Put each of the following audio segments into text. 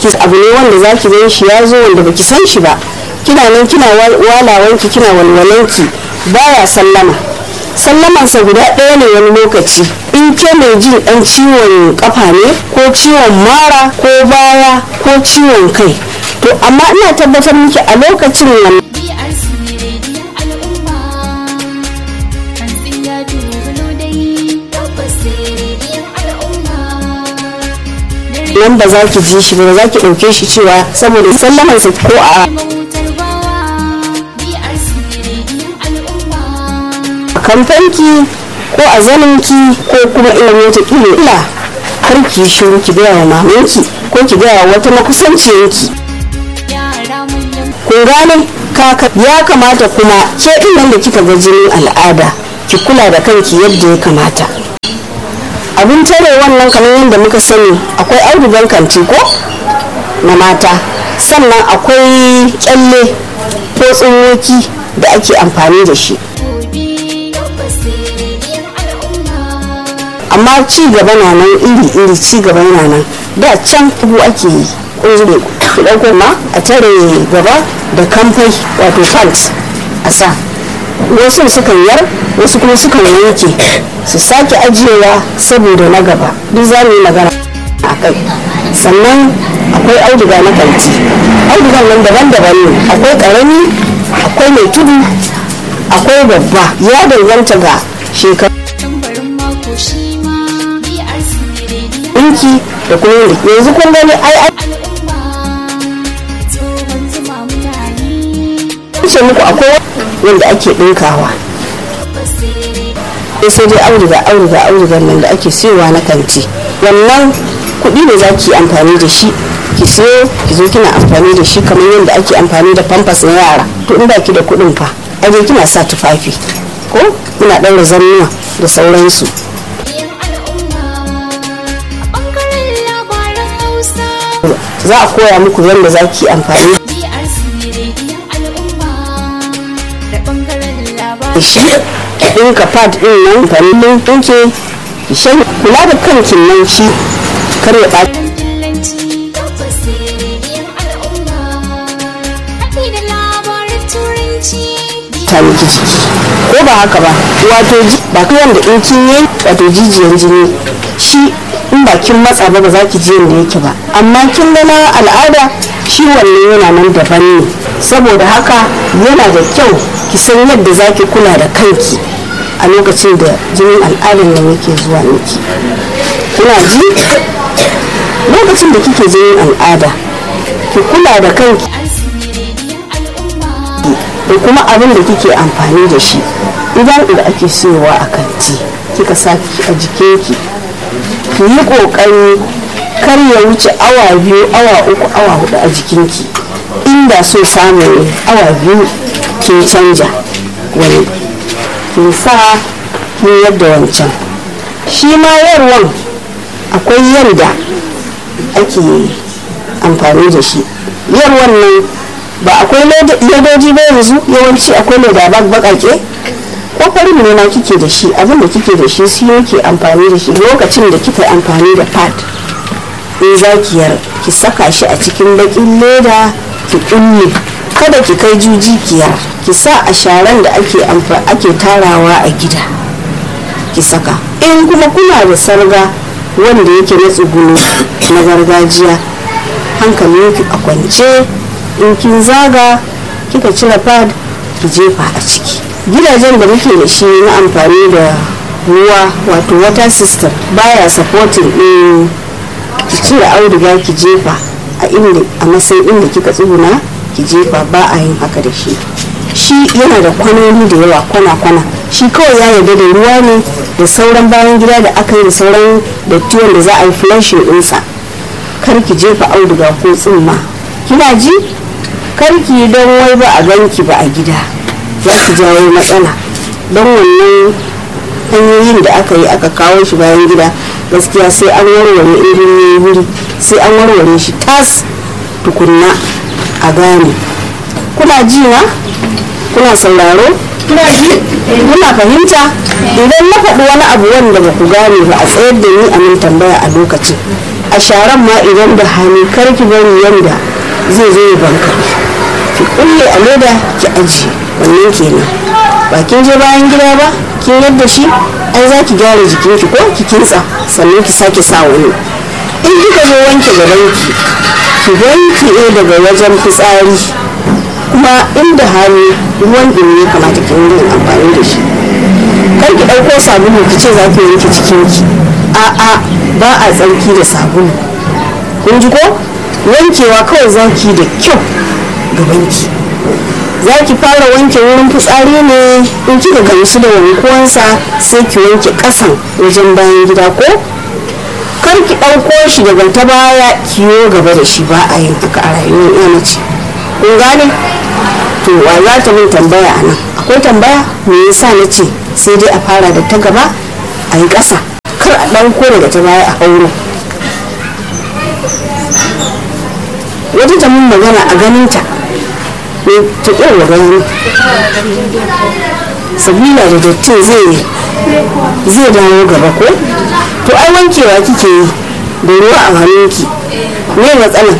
ki abu ne wanda za ki gan shi ya zo wanda baki san shi ba kina nan kina walawanki kina walwalanki baya sallama sallamansa guda ɗaya ne wani lokaci in ke mai jin ɗan ciwon kafa ne ko ciwon mara ko baya ko ciwon kai to amma ina tabbatar miki a lokacin nan nan ba za ki ji shi ba za ki ɗauke shi cewa saboda sallamansa ko a kamfanki ko a zaninki ko kuma irin wata ila kar ki yi shiru ki gaya wa mamanki ko ki gaya wa wata makusanciyarki ko gane kaka ya kamata kuma ke nan da kika ga jinin al'ada ki kula da kanki yadda ya kamata abin tare wannan kamar yadda muka sani akwai audugan kanti ko na mata sannan akwai kyalle ko tsinwoki da ake amfani da shi amma ci gaba na nan iri iri ci gaba yana nan da can kubu ake yi kunzure ki dauko ma a tare gaba da kamfai wato pants a sa wasu sukan yar wasu kuma sukan yanke su sake ajiyewa saboda na gaba duk za mu yi magana a kai sannan akwai auduga na kanti audugan nan daban-daban ne akwai karami akwai mai tudu akwai babba ya danganta ga shekaru ɗinki da kuma yanzu kun gani ai ce muku akwai wanda ake ɗinkawa sai dai auduga auduga audugan nan da ake siyowa na kanti wannan kuɗi ne za ki amfani da shi ki siyo ki zo kina amfani da shi kamar yadda ake amfani da pampas na yara to in ba ki da kuɗin fa aje kina sa tufafi ko muna ɗaura zannuwa da sauransu za a koya muku yadda za ki amfani da shi ki ɗinka pad ɗin nan fannin ɗinke ki shan kula da kankin nan shi kar ya ɓaci ta miki jiki ko ba haka ba wato ba kai wanda in kin yi wato jijiyan jini shi in ba kin matsa ba ba za ki ji yadda yake ba amma kin ga na al'ada shi wannan yana nan daban ne saboda haka yana da kyau ki san yadda za ki kula da kanki a lokacin da jinin al'adar nan yake zuwa miki kuna ji lokacin da kike jinin al'ada ki kula da kanki da kuma abin da kike amfani da shi idan da ake siyowa a kanti kika sa a jikinki ki yi kokari kar ya wuce awa biyu awa uku awa hudu a jikinki inda so samu ne awa biyu kin canja wani kin sa kin yadda wancan shi ma yarwan akwai yadda ake amfani da shi yarwan nan ba akwai ledoji ba yanzu yawanci akwai leda bakake ko farin ne ma kike da shi abin da kike da shi shi yake amfani da shi lokacin da kika amfani da pad in za ki yar ki saka shi a cikin bakin leda ki kulle kada ki kai juji kiyar ki sa a sharan da ake ake tarawa a gida ki saka in kuma kuna da sarga wanda yake na tsugunu na gargajiya hankalinki a kwance in kin zaga kika cire pad ki jefa a ciki gidajen da muke da shi na amfani da ruwa wato water system baya supporting din ki cire auduga ki jefa a inda a matsayin inda kika tsuguna ki jefa ba a yin haka da shi shi yana da kwanoni da yawa kwana-kwana shi kawai ya yarda da ruwa ne da sauran bayan gida da aka yi da sauran dattiwan da za a yi flushing ɗinsa kar ki jefa auduga ko tsumma kina ji kar ki don wai ba a ganki ba a gida za ki jawo matsala don wannan hanyoyin da aka yi aka kawo shi bayan gida gaskiya sai an warware irin wuri sai an warware shi tas tukunna a gane kuna ji na kuna sauraro kuna fahimta idan na faɗi wani abu wanda ba ku gane ba a tsayar da ni a min tambaya a lokacin a sharan ma idan da hannu kar ki bari yanda zai zo ya banka ki kulle a leda ki ajiye wannan kenan ba kin je bayan gida ba kin yadda shi ai za ki gyara jikinki ko ki kintsa sannan ki sake sa wani in kika zo wanke gabanki ki wanke daga wajen fitsari kuma inda hali ruwan ɗumi ya kamata ki yin amfani da shi kar ki ɗauko sabulu ki ce za ki wanke cikinki a'a ba a tsarki da sabulu kun ji ko wankewa kawai za ki da kyau gabanki za ki fara wanke wurin fitsari ne in kika gamsu da wankuwansa sai ki wanke ƙasan wajen bayan gida ko kar ki ɗauko shi daga ta baya kiyo gaba da shi ba a yin haka a rayuwar iya mace kun gane to wa za ta min tambaya a nan akwai tambaya me yasa na ce sai dai a fara da ta gaba a yi ƙasa kar a ɗauko daga ta baya a hauro wata ta mun magana a ganinta ne ta ƙirwa gani sabila da dattin zai zai dawo gaba ko to ai wankewa kike yi da ruwa a hannunki me matsalan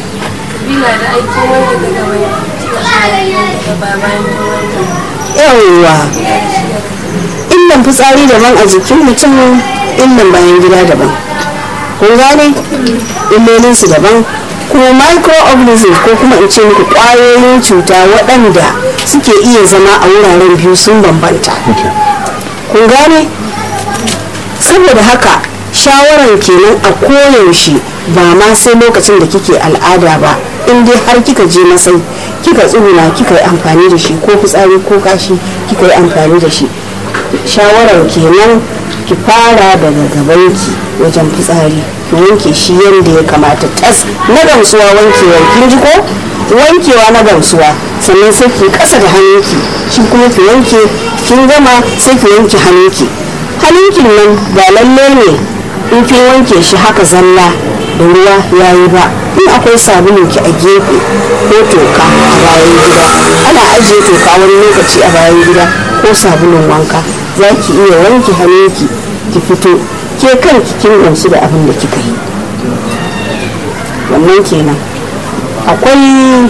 yawwa illan fitsari daban a jikin mutum illan bayan gida daban kun gane illolinsu daban kuma microorganisms ko kuma in ce muku kwayoyin cuta waɗanda suke iya zama a wuraren biyu sun bambanta kun gane saboda haka shawaran kenan a koyaushe ba ma sai lokacin da kike al'ada ba in dai har kika je masai kika tsuguna kika yi amfani da shi ko fitsari ko kashi kika yi amfani da shi shawarar kenan ki fara daga gabanki wajen fitsari ki wanke shi yadda ya kamata tas na gamsuwa wankewar kin ji ko wankewa na gamsuwa sannan sai ki kasa da hannunki shi kuma ki wanke kin gama sai ki wanke hannunki hannunkin nan ba lalle ne in kin wanke shi haka zalla da ruwa yayi ba in akwai sabulun ki a gefe ko toka a bayan gida ana ajiye toka wani lokaci a bayan gida ko sabulun wanka za ki iya wanke hannunki ki fito ke kanki kin gamsu da abin da kika yi wannan kenan akwai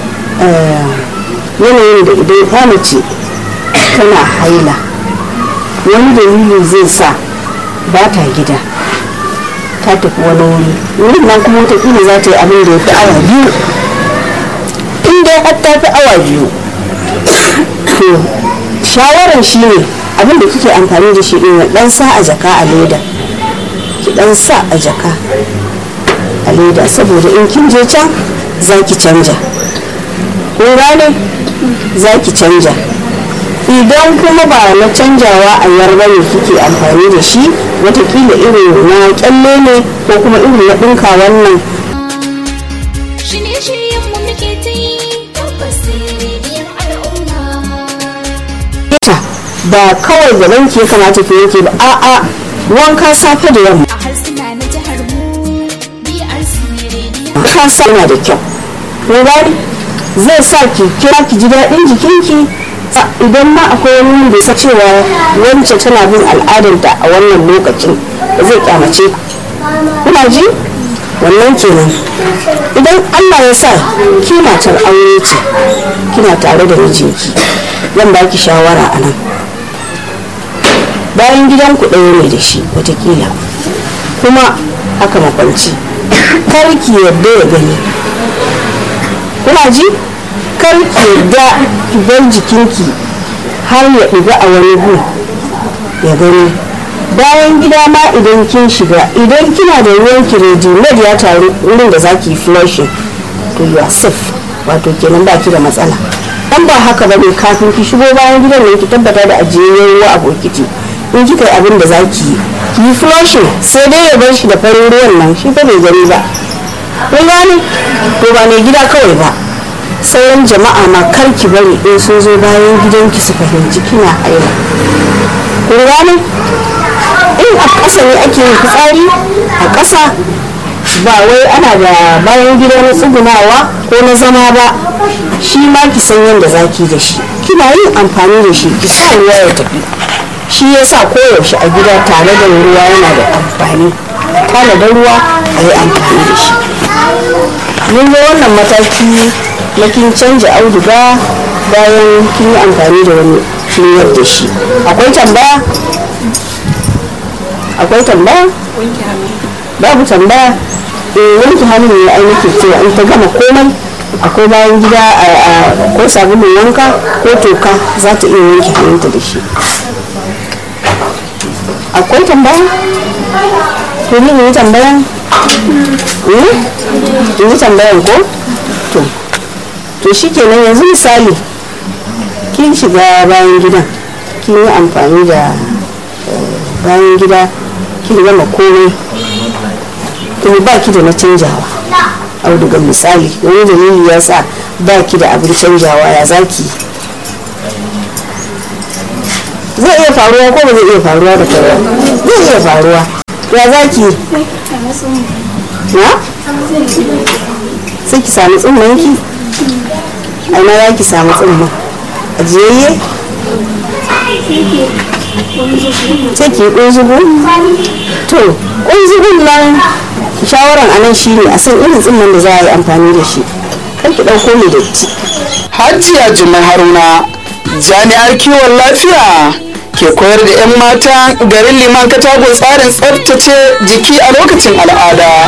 yanayin da idan ta mace tana haila wani dalili zai sa ba ta gida ta tafi wani wuri wurin nan kuma wataƙila za ta yi abin da ya fi awa biyu in dai har ta fi awa biyu to shawarar shi ne abin da kike amfani da shi ɗin dan sa a jaka a leda ki dan sa a jaka a leda saboda in kin je can za ki canja kun gane za ki canja idan kuma ba na canjawa a yarba ne kike amfani da shi watakila irin na kyalle ne ko kuma irin na ɗinka wannan ba kawai gaban ke kamata ki yanke ba a'a wanka safe da yamma wanka sa yana da kyau kun zai sa ki kira ki ji daɗin jikinki idan ma akwai wani wanda ya cewa wance tana bin al'adarta a wannan lokacin da zai kyamace kuna ji wannan kenan idan allah ya sa ki matar aure ce kina tare da mijinki zan baki shawara a nan bayan gidan ku ɗaya ne da shi watakila kuma aka makwanci kar ki yarda ya gani kuna ji kar ki yarda ki bar jikinki har ya ɗiga a wani gu ya gani bayan gida ma idan kin shiga idan kina da ruwan kireji med ya taru wurin da za ki flushing to you are safe wato kenan ba ki da matsala an ba haka ba ne kafin ki shigo bayan gidan ne ki tabbata da ajiyayyen ruwa a bokiti in kika yi abin da za ki yi ki yi flushing sai dai ya bar shi da farin ruwan nan shi fa bai gani ba kun gane to ba mai gida kawai ba sauran jama'a ma kar ki bari in sun zo bayan gidanki su fahimci kina haila kun gane in a ƙasa ne ake yin fitsari a ƙasa ba wai ana da bayan gida na tsugunawa ko na zama ba shi ma ki san yadda za ki da shi kina yin amfani da shi ki sa ruwa ya tafi shi ya sa koyaushe a gida tare da ruwa yana da amfani tanada ruwa a yi amfani da shi mun zo wannan mataki na kin canja auduga bayan kin yi amfani da wani kin da shi akwai tambaya akwai tambaya babu tambaya eh wanke hannu ne ai nake cewa in ta gama komai akwai bayan gida ko sabulun wanka ko toka za ta iya wanke hannunta da shi akwai tambaya to ni yi tambayan yi tambayan ko to to shi kenan yanzu misali kin shiga bayan gidan kin yi amfani da bayan gida kin gama komai kuma ba ki da na canjawa auduga misali wani dalili ya sa ba ki da abin canjawa ya zaki zai iya faruwa ko ba zai iya faruwa da kai zai iya faruwa ya zaki na sai ki sami tsumman ki aina za ki sami tsumman ajiyayye sai ki kunzugu to kunzugun nan shawaran anan shine a san irin tsimman da za a yi amfani da shi kan ki ɗauko mai datti hajiya jimai haruna jami'ar kiwon lafiya ke koyar da 'yan mata garin liman katagun tsarin tsabtace jiki a lokacin al'ada